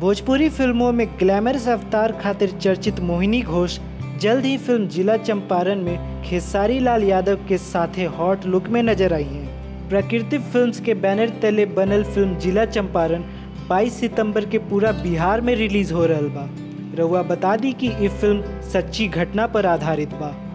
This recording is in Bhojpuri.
भोजपुरी फिल्मों में ग्लैमरस अवतार खातिर चर्चित मोहिनी घोष जल्द ही फिल्म जिला चंपारण में खेसारी लाल यादव के साथे हॉट लुक में नजर आई हैं प्रकृति फिल्म्स के बैनर तले बनल फिल्म जिला चंपारण 22 सितंबर के पूरा बिहार में रिलीज हो रहल बा रउआ बता दी कि ये फिल्म सच्ची घटना पर आधारित बा